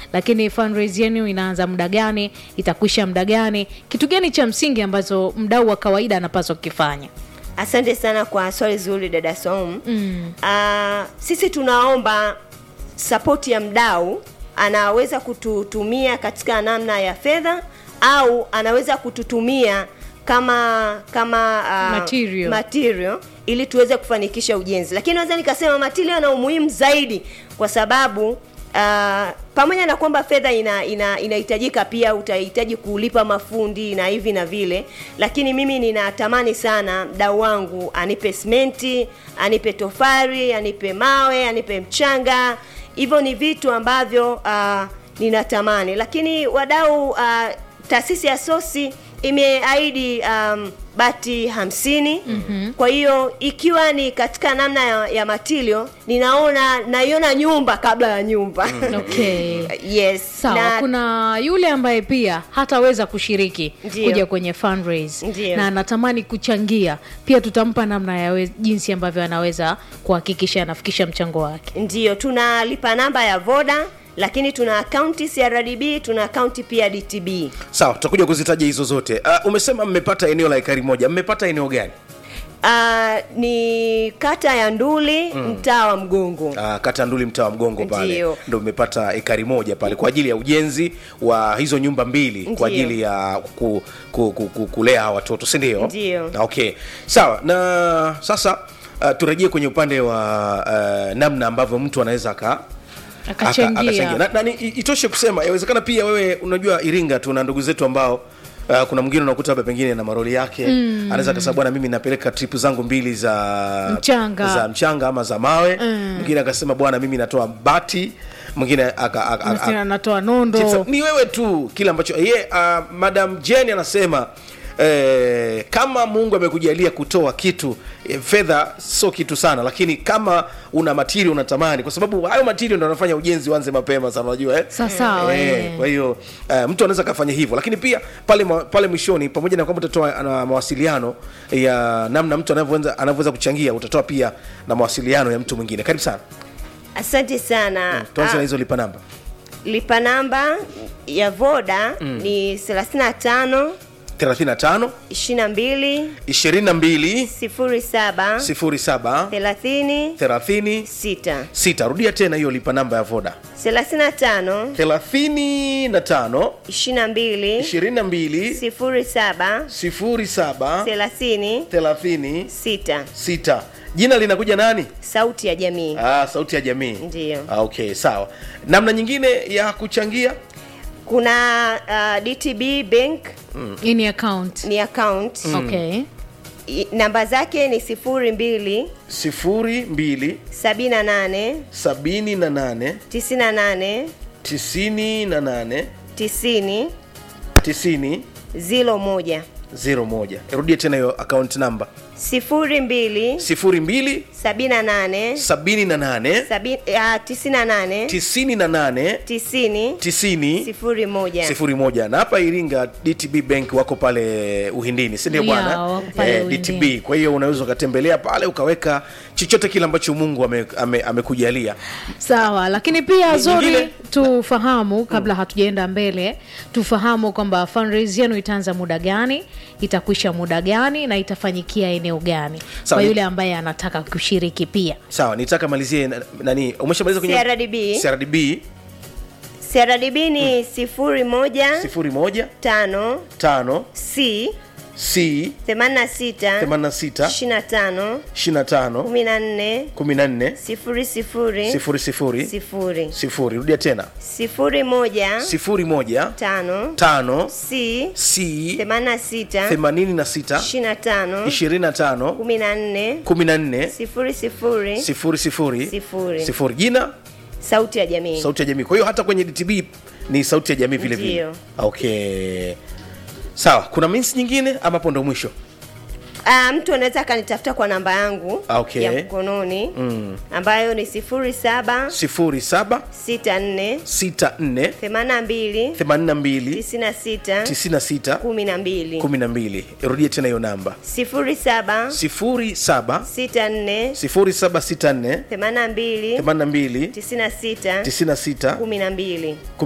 lakini fundraise yenu inaanza muda gani itakwisha muda gani kitu gani cha msingi ambazo mdau wa kawaida anapaswa kukifanya asante sana kwa swali zuri dada som mm. uh, sisi tunaomba sapoti ya mdau anaweza kututumia katika namna ya fedha au anaweza kututumia kama kama uh, Material. material ili tuweze kufanikisha ujenzi lakini naweza nikasema material na umuhimu zaidi kwa sababu uh, pamoja na kwamba fedha ina ina- inahitajika pia utahitaji kulipa mafundi na hivi na vile lakini mimi ninatamani sana mdau wangu anipe simenti anipe tofari anipe mawe anipe mchanga hivyo ni vitu ambavyo uh, ninatamani lakini wadau uh, taasisi ya sosi imeahidi um, bati hamsini mm-hmm. kwa hiyo ikiwa ni katika namna ya, ya matilio ninaona naiona nyumba kabla ya nyumba okay yes sawa na, kuna yule ambaye pia hataweza kushiriki Ndiyo. kuja kwenye fundraise Ndiyo. na anatamani kuchangia pia tutampa namna ya we, jinsi ambavyo anaweza kuhakikisha anafikisha mchango wake ndiyo tunalipa namba ya voda lakini tuna akaunti crdb tuna akaunti pia dtb sawa tutakuja kuzitaja hizo zote uh, umesema mmepata eneo la ekari moja mmepata eneo gani uh, ni kata ya nduli mm. mtaa wa mgongo uh, kata nduli mtaa wa mgongo pale Ndiyo. ndo mmepata ekari moja pale kwa ajili ya ujenzi wa hizo nyumba mbili Ndiyo. kwa ajili ya ku, ku, ku, ku, kulea hawa watoto si ndio Ndiyo. okay sawa na sasa uh, turejee kwenye upande wa uh, namna ambavyo mtu anaweza aka aka- akachangia na, na, ni- i- itoshe kusema yawezekana pia wewe unajua iringa tuna ndugu zetu ambao Uh, kuna mwingine unakuta labda pengine na maroli yake mm. anaweza kasema bwana mimi napeleka trip zangu mbili za Mchanga. za mchanga ama za mawe mwingine akasema bwana mimi natoa bati mwingine aka- aka- aka- Mwingine anatoa Tisa- nondo ni wewe tu kile ambacho ye uh, madam jen anasema Eh, kama mungu amekujalia kutoa kitu eh, fedha sio kitu sana lakini kama una matiri unatamani kwa sababu hayo matiri ndo anafanya ujenzi uanze mapema sana unajua eh? Sawasawa, eh, eh. kwa hiyo eh, mtu anaweza akafanya hivyo lakini pia pale ma- pale mwishoni pamoja na kwamba utatoa na mawasiliano ya namna mtu anavyoweza anavyoweza kuchangia utatoa pia na mawasiliano ya mtu mwingine karibu sana asante sana tuanze na Ah, hizo lipa namba lipa namba ya voda mm. ni 35 35 22 22 07 07 30 30 6 sita rudia tena hiyo lipa namba ya voda 35 35 22 22 07 07 30 30 6 sita jina linakuja nani sauti ya jamii ah, sauti ya jamii Ndiyo. ah, okay sawa namna nyingine ya kuchangia kuna uh, dtb bank hii ni account ni account okay I- namba zake ni 02 sifuri mbili 78 sabini na nane 98 tisini na nane 90 tisini 01 zero moja rudie tena hiyo account namba 02 sifuri mbili 78 sabini na nane sabi- ah, 98 tisini na nane 90 tisini 01 sifuri moja na hapa iringa dtb bank wako pale uhindini sindio Yeah, bwana wako pale dtb Uhindini. kwa hiyo unaweza ukatembelea pale ukaweka chochote kile ambacho mungu amekujalia ame, amekujalia. sawa lakini pia Ni- zori nyingine- tufahamu kabla hatujaenda mbele tufahamu kwamba fundraise yenu itaanza muda gani itakwisha muda gani na itafanyikia eneo gani Sawa, kwa ni- yule ambaye anataka kushiriki pia sawa nitaka malizie na- nani umeshamaliza kwenye CRDB. crdb crdb ni 01 sifuri moja 5 tano c c 86 86 25 25 14 14 sifuri sifuri sifuri sifuri sifuri sifuri rudia tena sifuri moja sifuri moja tano tano c c themanini na sita themanini na sita ishirini na tano ishirini na tano kumi na nne kumi na nne sifuri sifuri sifuri sifuri Sifuri. sifuri jina sauti ya jamii sauti ya jamii kwa hiyo hata kwenye dtb ni sauti ya jamii vile vile Ndiyo. okay sawa kuna means nyingine ama hapo ndo mwisho Ah, mtu anaweza akanitafuta kwa namba yangu Okay. ya mkononi mm. ambayo ni sifuri saba sifuri saba sita nne sita nne themanini na mbili themanini na mbili tisini na sita tisini na sita kumi na mbili kumi na mbili rudie tena hiyo namba sifuri saba sifuri saba sita nne sifuri saba sita nne themanini na mbili themanini na mbili tisini na sita tisini na sita kumi na mbili